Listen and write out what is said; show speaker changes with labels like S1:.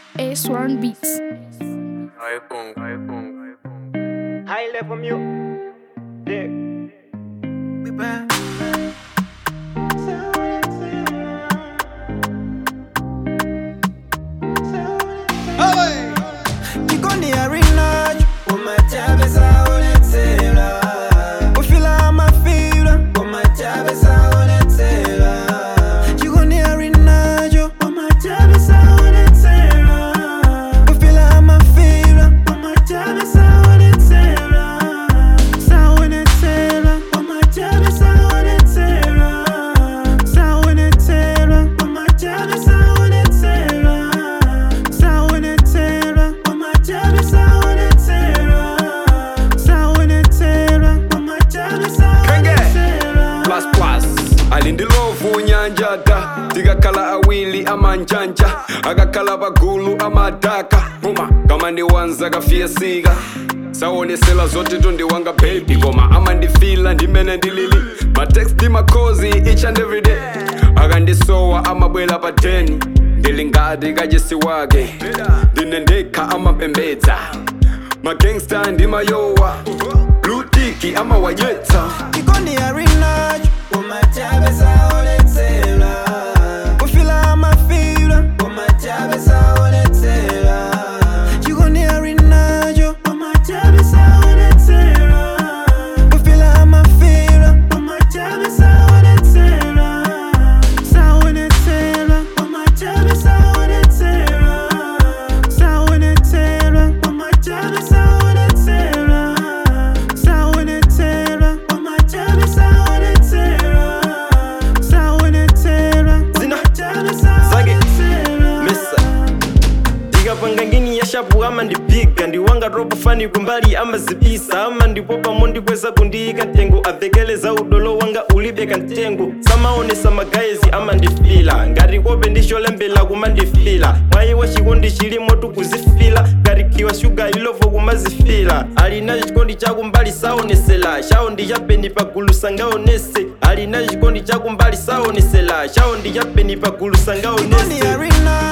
S1: A1 Beats.
S2: High level mute. Dick. We back.
S3: Jikoni ya rinaj Umachabe saonetsela Ufila mafila Umachabe saonetsela Jikoni ya rinajo Umachabe saonetsela Ufila mafila Umachabe saonetsela Saonetsela Umachabe saonetsela Saonetsela Umachabe saonetsela Saonetsela Umachabe saonetsela Saonetsela Umachabe saonetsela
S4: plus plus alindilovu nyanjata tikakhala awili amanjanja akakhala pagulu amadaka puma kama ndiwanza kafiyesika sawonesela zote tondiwanga baby koma amandifila ndimene ndilili matext ndi makhozi each and every day akandisowa amabwela pa 10 ndili ngati kachisi wake ndine ndekha amapembedza magangsta ndimayowa blutiki amawayetsa
S3: Jikoni ya rinaj Umachabe saonetsela Ufila mafila Umachabe saonetsela Jikoni ya rinajo Umachabe saonetsela Ufila mafila Umachabe saonetsela Saonetsela Umachabe saonetsela Saonetsela Umachabe saonetsela Saonetsela Umachabe saonetsela Saonetsela Umachabe saonetsela
S2: Mesa. ndikapanga ngini yashapu ama ndipiga ndiwanga robo fani kumbali amazibisa ama ndipopamo ndikweza kundiyika ntengo avekeleza udolo wanga ulibeka ntengo samaonesa magaezi ama ndifila ngati kope ndicholembela kumandifila mwayi wa chikondi chilimo tukuzifila ngati khiwa shuga ilovo kumazifila alina chikondi chakumbali saonesela chawo ndi chapeni pagulu sangaonese alina chikondi chakumbali saonesela chawo ndi chapeni pagulu
S3: Jikoni ya
S2: sangaonese
S3: rinajo